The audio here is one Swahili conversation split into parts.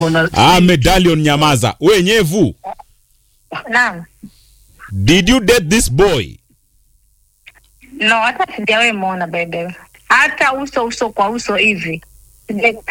Ah, medallion nyamaza. We nyevu, Naam. did you date this boy? No, hata sijawahi muona bebe, hata uso uso kwa uso hivi Sijai-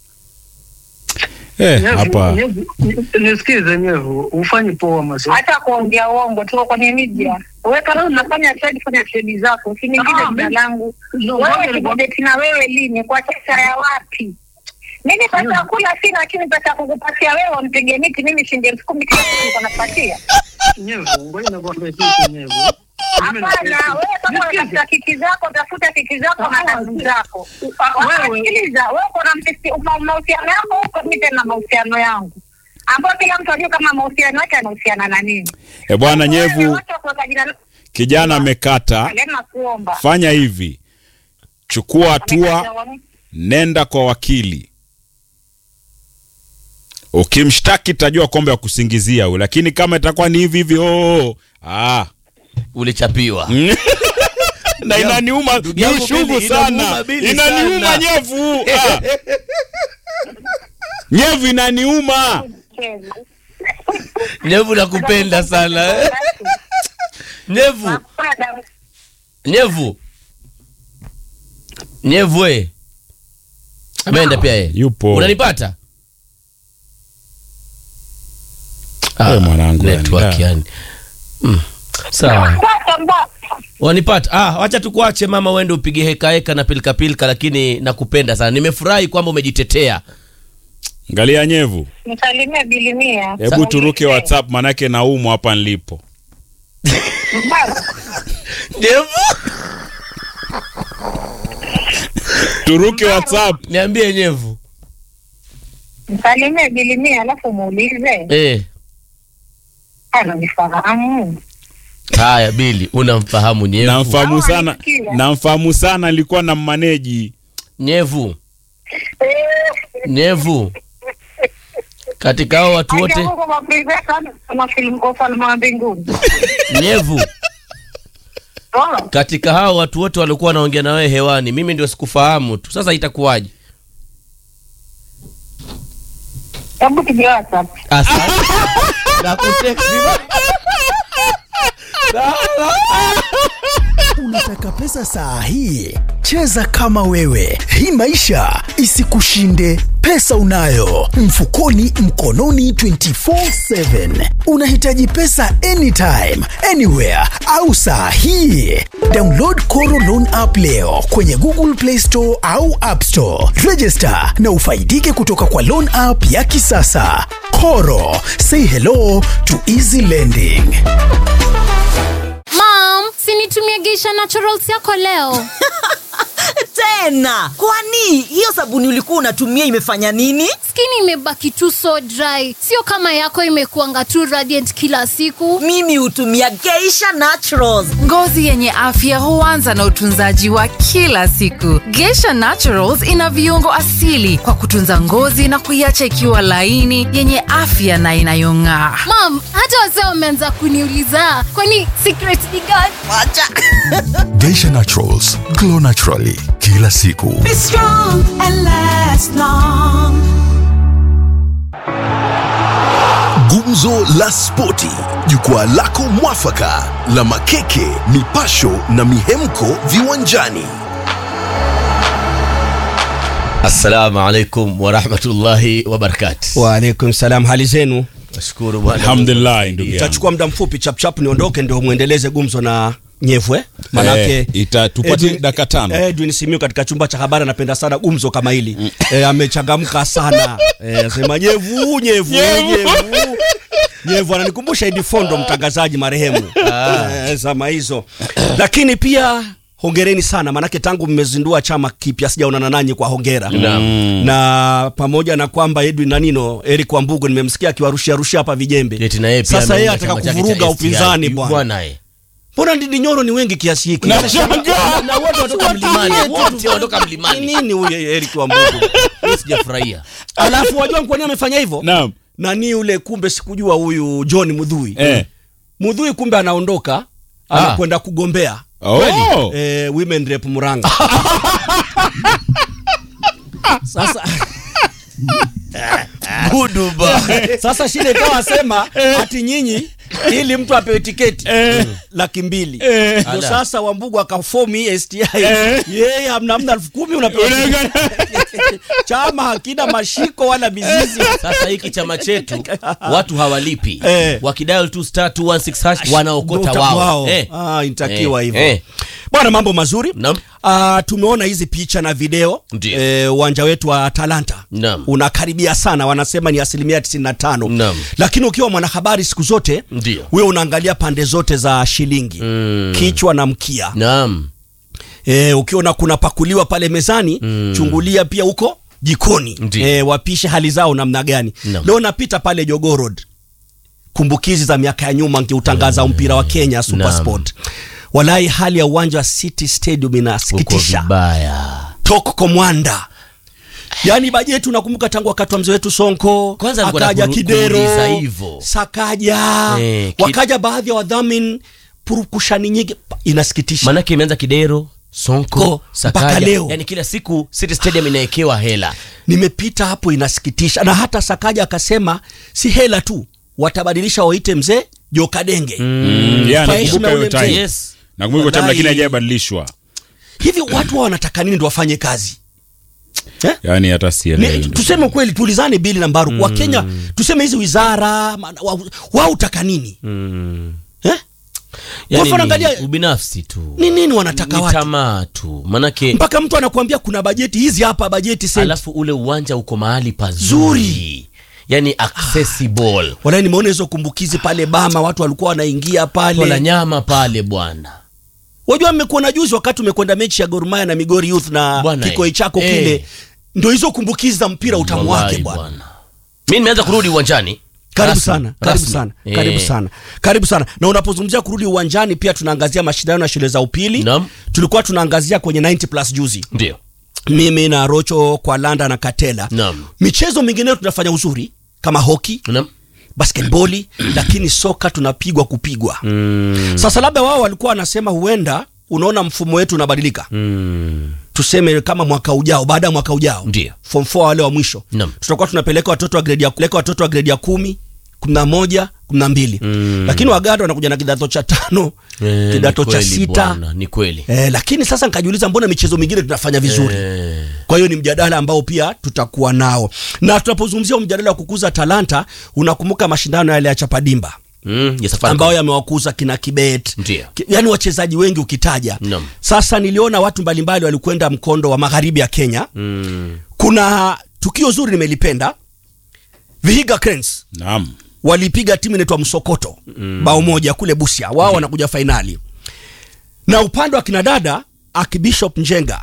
Eh, hapa Nisikize nyevu, ufanye poa maso. hata kuongea uongo, tuko kwenye media. Wewe kama unafanya trade, fanya trade zako, usiniingize Ah, jina mi- langu. no, Wewe ngoja ni- kudeti na wewe lini? Kwa pesa ya wapi? Mimi pesa ya kula sina, lakini pesa ya kukupatia wewe umpige miti, mimi shilingi elfu kumi kila siku niko napatia. Nyevu, ngoja nikwambie kitu nyevu. Mimi Hapana, nakueleza- wewe kama Nisikize. unatafuta kiki zako, tafuta kiki zako na Ah, kazi si- zako. Ah, wewe- Sikiliza, wewe uko na mtisi- ma- mahusiano yako huko, mimi tena mahusiano yangu ambayo kila mtu ajue kama mahusiano yake anahusiana na nini. eh, bwana Wewe nyevu, wacha kuweka jina- kijana amekata. Again nakuomba. Fanya hivi, chukua hatua, Amekata- nenda kwa wakili. Ukimshtaki tajua kwamba ya kusingizia huyu, lakini kama itakuwa ni hivi hivi, oh, ah. ulichapiwa na inaniuma ndugu yangu ni chungu Bili, sana, inamuuma Bili inaniuma sana. nyevu ah. nyevu inaniuma. nyevu nakupenda sana eh? nyevu nyevu nyevu we ameenda pia ye Yupo. unanipata Eh, mwanangu, network yani, yani mm. sawa wanipata ah, wacha tukuache mama uende upige heka heka na pilika pilika lakini nakupenda sana nimefurahi kwamba umejitetea Angalia nyevu, Msalimie bilimia. hebu turuke WhatsApp manake naumwa hapa nilipo. nyevu Turuke WhatsApp. niambie nyevu Msalimie bilimia alafu muulize eh. ananifahamu. haya bili unamfahamu nyevu Namfahamu Hawa sana, wanisikia. namfahamu sana, nilikuwa na maneji nyevu nyevu katika hao watu wote Acha Mungu maprive sana kama filamu kwa ufalme wa mbinguni. nyevu Oh, katika hao watu wote waliokuwa wanaongea na wewe hewani mimi ndio sikufahamu tu sasa itakuwaje Hebu tuje WhatsApp. Asante. Nakuteksi. Unataka pesa saa hii? Cheza kama wewe, hii maisha isikushinde. Pesa unayo mfukoni, mkononi, 24/7. Unahitaji pesa anytime, anywhere au saa hii? Download Koro Loan app leo kwenye Google Play Store au App Store. Register na ufaidike kutoka kwa loan app ya kisasa. Koro, say hello to easy lending. Mom, sinitumie Geisha Naturals yako leo. tena kwani hiyo sabuni ulikuwa unatumia imefanya nini Skin imebaki tu so dry, sio kama yako imekuanga tu radiant kila siku. mimi hutumia geisha naturals Ngozi yenye afya huanza na utunzaji wa kila siku. Geisha Naturals ina viungo asili kwa kutunza ngozi na kuiacha ikiwa laini, yenye afya na inayong'aa. Mom, hata wazee wameanza kuniuliza kwani secret ni gani? wacha Geisha Naturals, glow naturally kila siku. Gumzo la Spoti, jukwaa lako mwafaka la makeke, mipasho na mihemko viwanjani. assalamu alaikum warahmatullahi wabarakatu Waalaikum salam, hali zenu? nashukuru bwana alhamdulillah, ndugu yangu. Itachukua muda mfupi chapchap niondoke, ndio mwendeleze gumzo na nyevwe manake Eh, ita- tupate Edwin- dakika tano. Edwin Simiyu katika chumba cha habari anapenda sana gumzo kama hili eh, amechangamka sana eh, asema nyevu nyevu nyevu nyevu ananikumbusha Idi Fondo mtangazaji marehemu eh, zama hizo lakini pia hongereni sana manake tangu mmezindua chama kipya sijaonana nanyi kwa hongera Naam. na pamoja na kwamba Edwin Nanino Eric Wambugu nimemsikia akiwarushia rushia hapa vijembe Eti na yeye pia sasa yeye ameunda ataka chama chake kuvuruga cha STI. upinzani bwana bwana eh. mbona Ndindi Nyoro ni wengi kiasi hiki Nashangaa. na wote wanatoka mlimani wote wanatoka Ni mlimani nini huyu Eric Wambugu Mimi sijafurahia alafu wajua kwa nini amefanya hivyo Naam. nani yule kumbe sikujua huyu John Mudhui Eh. Mudhui kumbe anaondoka anakwenda kugombea Oh. eh, women rep Muranga sasa Guduba. sasa shida ikawa asema ati nyinyi ili mtu apewe tiketi laki mbili Ndio Ala. sasa wambugu akafomu hii sti yeye hamna hamna elfu kumi unapewa tiketi. chama hakina mashiko wala mizizi Sasa hiki chama chetu watu hawalipi. Eh. Wakidial tu star 216 hash wanaokota Ndo wao. wao. Eh. Ah, inatakiwa Eh, hivyo eh. bwana mambo mazuri Naam. Ah, tumeona hizi picha na video Ndio. Eh, uwanja wetu wa Atalanta Naam. unakaribia sana wanasema ni asilimia 95 Naam. lakini ukiwa mwanahabari siku zote Ndio. wewe unaangalia pande zote za shilingi Mm. kichwa na mkia Naam. e, ukiona kuna pakuliwa pale mezani mm. chungulia pia huko jikoni Ndio. e, wapishe hali zao namna gani Naam. leo napita pale Jogoo Road kumbukizi za miaka ya nyuma nkiutangaza mpira wa Kenya Super Naam. Sport walai hali ya uwanja wa City Stadium Uko inasikitisha vibaya. tok komwanda yaani bajeti unakumbuka tangu wakati wa mzee wetu Sonko Kwanza nilikuwa akaja nakuru- Kidero kuuliza hivyo. Sakaja Eh, ki- wakaja baadhi ya wadhamini purukushani nyingi inasikitisha Manake imeanza Kidero, Sonko, Ko, mpaka Sakaja. leo. Yaani kila siku City Stadium inawekewa hela. nimepita hapo inasikitisha na hata Sakaja akasema si hela tu watabadilisha waite mzee Jokadenge Mm, yeah, Kwa nakumbuka heshima hiyo ule time. mzee. Yes. Nakumbuka hiyo time Wallahi. lakini hajabadilishwa. hivi watu wao wanataka nini ndo wafanye kazi eh? Yaani hata Ni, sielewi. tuseme kweli tuulizane bili na mbaru mm. wakenya tuseme hizi wizara ma- wa- wao utaka nini eh? Yaani mfano ni angalia- ubinafsi tu. ni nini wanataka Ni watu tamaa tu. Manake mpaka mtu anakuambia kuna bajeti hizi hapa bajeti senti alafu ule uwanja uko mahali pazuri. Zuri. Yaani accessible. wala nimeona hizo kumbukizi pale bama watu walikuwa wanaingia Tola pale nyama pale bwana. wajua mmekuona juzi wakati umekwenda mechi ya Gor Mahia na Migori Youth na Bwana, kikoi chako eh. kile ndio hizo kumbukizi za mpira utamu wake Wallahi bwana Mimi nimeanza kurudi uwanjani. karibu Rasmi, sana karibu rasmi. sana Eh. karibu sana karibu sana na unapozungumzia kurudi uwanjani pia tunaangazia mashindano ya shule za upili Naam. tulikuwa tunaangazia kwenye 90 plus juzi Ndio. mimi na rocho kwa landa na katela Naam. michezo mingineyo tunafanya uzuri kama hoki Naam. basketboli lakini soka tunapigwa kupigwa Mm. sasa labda wao walikuwa wanasema huenda unaona mfumo wetu unabadilika Mm. tuseme kama mwaka ujao baada ya mwaka ujao Ndio. form 4 wale wa mwisho Naam. tutakuwa tunapeleka watoto wa gredi ya kupeleka watoto wa gredi ya kumi kumi na moja kumi na mbili Mm. lakini waganda wanakuja na kidato cha tano Eh, kidato ni cha kweli sita bwana, Ni kweli. eh, lakini sasa nikajiuliza mbona michezo mingine tunafanya vizuri Eh. kwa hiyo ni mjadala ambao pia tutakuwa nao na tunapozungumzia huu mjadala wa kukuza talanta unakumbuka mashindano yale ya chapadimba Mm. Ya safari. ambayo yamewakuza kina kibet Ndio. Ki- yaani wachezaji wengi ukitaja Naam. sasa niliona watu mbalimbali walikwenda mkondo wa magharibi ya kenya Mm. kuna tukio zuri nimelipenda vihiga Cranes Naam. walipiga timu inaitwa msokoto mm. bao moja kule busia wao wanakuja fainali na upande wa kinadada akibishop njenga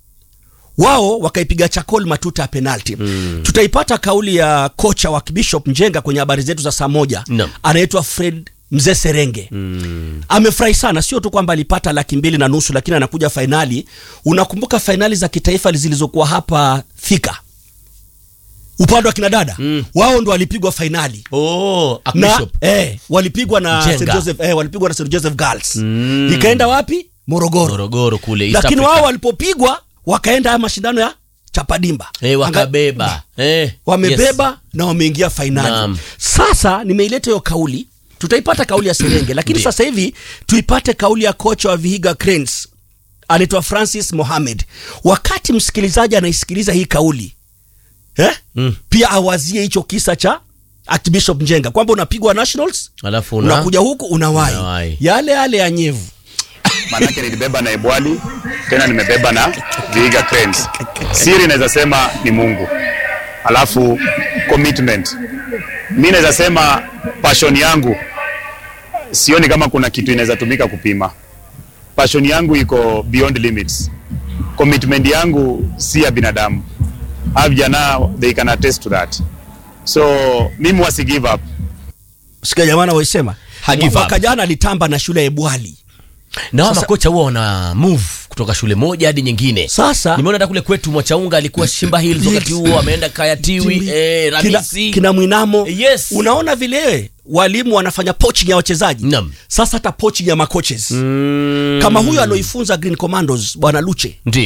wao wakaipiga chakol matuta ya penalti mm. tutaipata kauli ya kocha wa kibishop njenga kwenye habari zetu za saa moja Naam. anaitwa fred mzee serenge mm. amefurahi sana sio tu kwamba alipata laki mbili na nusu lakini anakuja fainali unakumbuka fainali za kitaifa zilizokuwa hapa thika upande wa kinadada mm. wao ndo walipigwa fainali Oh, na Archbishop. eh, walipigwa na Njenga. St. Joseph, eh, walipigwa na St. Joseph Girls mm. ikaenda wapi morogoro Morogoro kule East lakini Africa. wao walipopigwa wakaenda haya mashindano ya chapadimba Eh, Anga- wakabeba. Eh. wamebeba Yes. na wameingia fainali Naam. sasa nimeileta hiyo kauli tutaipata kauli ya serenge lakini Ndiyo. sasa hivi tuipate kauli ya kocha wa vihiga cranes anaitwa francis mohamed wakati msikilizaji anaisikiliza hii kauli eh? Mm. pia awazie hicho kisa cha archbishop njenga kwamba unapigwa nationals Alafu una unakuja huku unawai Unawai. yale yale ya nyevu manake nilibeba na Ebwali tena nimebeba na Vihiga Cranes. Siri naweza sema ni Mungu, alafu commitment. Mi naweza sema passion yangu, sioni kama kuna kitu inaweza tumika kupima. Passion yangu iko beyond limits. Commitment yangu si ya binadamu. Hawa vijana they can attest to that. So mimi wasi give up. sikia jamana waisema Hagive up. mwaka jana alitamba na shule ya ebwali na wao Sasa- makocha huwa wana move kutoka shule moja hadi nyingine. Sasa- nimeona hata kule kwetu Mwachaunga alikuwa Shimba Hills wakati huo ameenda Kayatiwi, Timbi. eh, kina, Ramisi. kina mwinamo Yes. unaona vile walimu wanafanya poaching ya wachezaji Naam. sasa hata poaching ya macoaches Mm. kama huyo aloifunza green commandos bwana luche Ndio.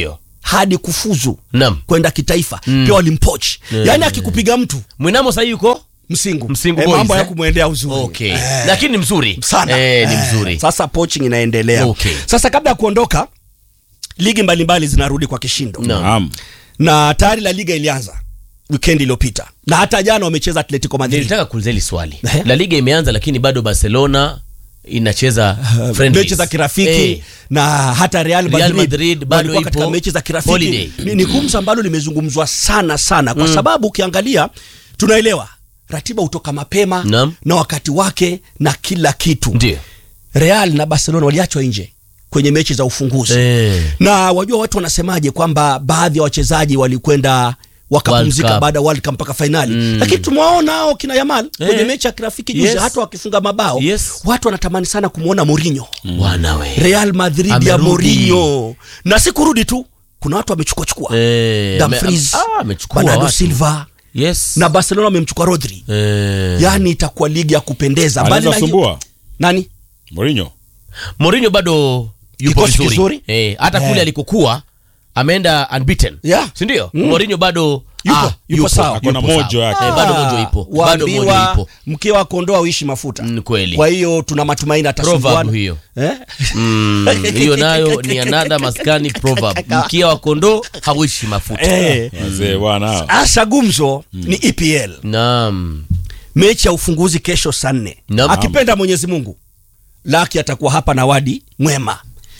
hadi kufuzu Naam. kwenda kitaifa Mm. pia walimpoch Eh. yaani akikupiga mtu mwinamo sahii yuko msingu Msingu Eh, Boys, mambo ya eh? kumwendea uzuri okay. lakini ni mzuri sana eh, ni Eh, mzuri sasa poaching inaendelea Okay. sasa kabla ya kuondoka ligi mbalimbali zinarudi kwa kishindo Naam. na tayari la liga ilianza weekend iliyopita na hata jana wamecheza atletico madrid nilitaka kuuliza hili swali la liga imeanza lakini bado barcelona inacheza friendlies. mechi za kirafiki Eh, na hata Real Real Madrid, Madrid bado walikuwa katika ipo mechi za kirafiki holiday. ni, ni gumzo ambalo limezungumzwa sana sana kwa Mm. sababu ukiangalia tunaelewa ratiba hutoka mapema Naam. na wakati wake na kila kitu ndio Real na Barcelona waliachwa nje kwenye mechi za ufunguzi Eh. na wajua watu wanasemaje kwamba baadhi ya wachezaji walikwenda wakapumzika World Cup. baada ya World Cup mpaka fainali Mm. lakini tumewaona hao kina Yamal Eh. kwenye mechi ya kirafiki juzi Yes. hata wakifunga mabao Yes. watu wanatamani sana kumwona Mourinho bwana we Real Madrid ya Amerudi. Mourinho na si kurudi tu kuna watu wamechukua chukua Eh, Dumfries, ame- ah, amechukua Bernardo watu. Silva yes na Barcelona wamemchukua Rodri eh. yani itakuwa ligi ya kupendeza Mbali Anaweza na hiyo- sumbua nani Mourinho. Mourinho bado yupo Kikosi vizuri kizuri. eh, hata Eh. kule alikokuwa ameenda unbeaten Yeah. si ndio Mm. Mourinho bado Yupo, yupo sawa. Ako na yupo mojo sawa. yake. eh, bado mojo ipo bado mojo waambiwa ipo mkiwa kondoa uishi mafuta Mm, kweli kwa hiyo tuna matumaini proverb atasumbuana hiyo eh? Mm, hiyo nayo ni another maskani proverb mkia wa kondoo hauishi mafuta Eh. Wazee bwana. Asa gumzo ni EPL naam mechi ya ufunguzi kesho saa nne Naam. akipenda Mwenyezi Mungu Laki atakuwa hapa na wadi mwema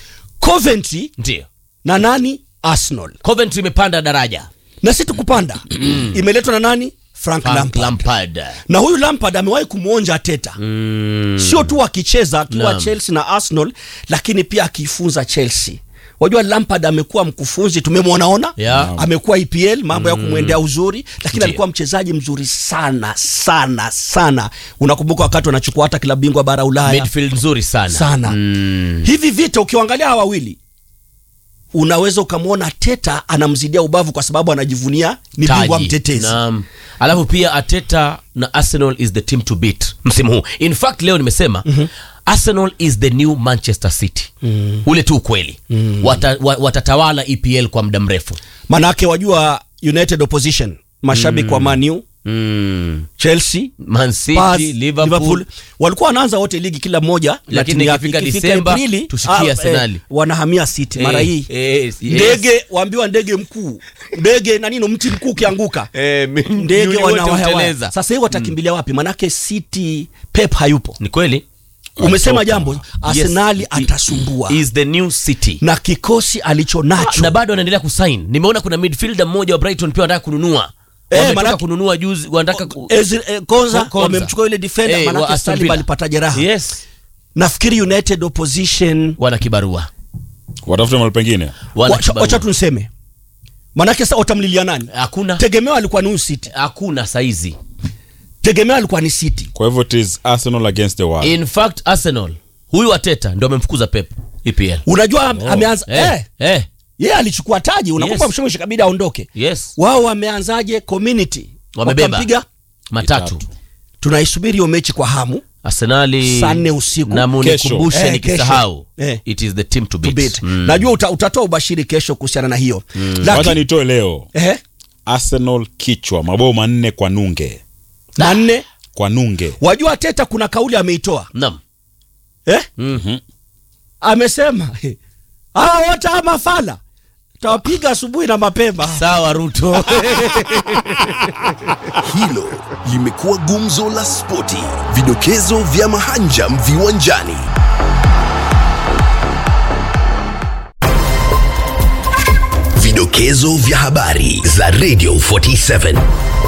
Coventry ndio na nani Arsenal Coventry imepanda daraja na si tukupanda imeletwa na nani Frank, Frank Lampard. Lampard na huyu Lampard amewahi kumwonja Teta Mm. sio tu akicheza akiwa Naam. Chelsea na Arsenal lakini pia akiifunza Chelsea wajua Lampard amekuwa mkufunzi tumemwonaona Yeah. amekuwa EPL mambo ya kumwendea uzuri lakini Ndiyo. alikuwa mchezaji mzuri sana sana sana unakumbuka wakati wanachukua hata klabu bingwa bara Ulaya midfield nzuri sana Sana. mm. hivi vita ukiangalia hawa wawili unaweza ukamwona Teta anamzidia ubavu kwa sababu anajivunia ni bingwa Taji. mtetezi Naam. alafu pia Ateta na Arsenal is the team to beat msimu huu in fact leo nimesema Arsenal is the new Manchester City ule tu ukweli Wata, wa, watatawala EPL kwa muda mrefu manake wajua United opposition mashabiki wa Man U mm. Chelsea Man City, Spurs, Liverpool, walikuwa wanaanza wote ligi kila mmoja na Lakini timu yake. ikifika Ikifika Disemba, Aprili, tushikie ah, Arsenali. eh, wanahamia City mara Eh, hii eh, yes. ndege waambiwa ndege mkuu ndege na nino mti mkuu ukianguka Eh, mi- ndege yule wote wanawaya huteleza. sasa hivi watakimbilia wapi manake City Pep hayupo ni kweli umesema Atoka. jambo Arsenali Yes. atasumbua is the new City na kikosi alicho nacho na bado anaendelea kusign nimeona kuna midfielder mmoja wa Brighton pia wanataka kununua Eh, wametoka manake- kununua juzi wanataka ku... Ezri- eh, Konza Konza. wamemchukua yule defender Eh, wa manake Aston Saliba Villa. alipata jeraha yes nafikiri United opposition wana kibarua Watafute mahali pengine. wana wacha, kibarua. wacha tuniseme manake sasa watamlilia nani hakuna tegemeo alikuwa ni huyu City hakuna saizi tegemeo alikuwa ni City Kwa hivyo it is Arsenal against the world. in fact Arsenal huyu Ateta ndio amemfukuza Pep EPL unajua am- ameanza eh, eh, eh, yeye alichukua taji unakumbuka Yes. mshawishi kabidi aondoke yes wao wameanzaje community Wamebeba. Wakampiga. matatu tunaisubiri hiyo mechi kwa hamu Arsenali Saa nne usiku. na munikumbushe Kesho. Eh, nikisahau kesho. Eh. it is the team to to beat, beat. Mm. najua uta, utatoa ubashiri kesho kuhusiana na hiyo Wacha lakini nitoe leo. eh, Arsenal kichwa mabao manne kwa nunge. manne Kwa nunge. wajua teta kuna kauli ameitoa Naam. eh? Mhm. amesema hawa wote hawa mafala tawapiga asubuhi na mapema sawa Ruto Hilo limekuwa gumzo la spoti, vidokezo vya mahanjam viwanjani. Vidokezo vya habari za Radio 47.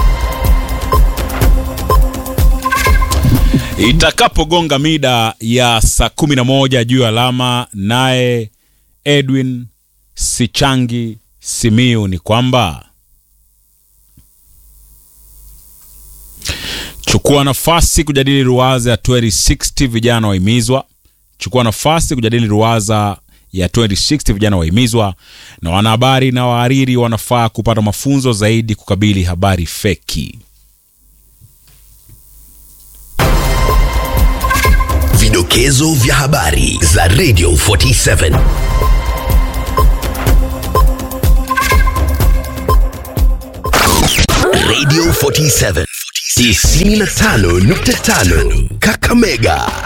Itakapogonga mida ya saa kumi na moja juu ya alama, naye Edwin Sichangi Simiu ni kwamba chukua nafasi kujadili ruwaza ya 2060 vijana wahimizwa. Chukua nafasi kujadili ruwaza ya 2060 vijana wahimizwa, na wanahabari na wahariri wanafaa kupata mafunzo zaidi kukabili habari feki. Vidokezo vya habari za Radio 47. Radio 47 95.5 Kakamega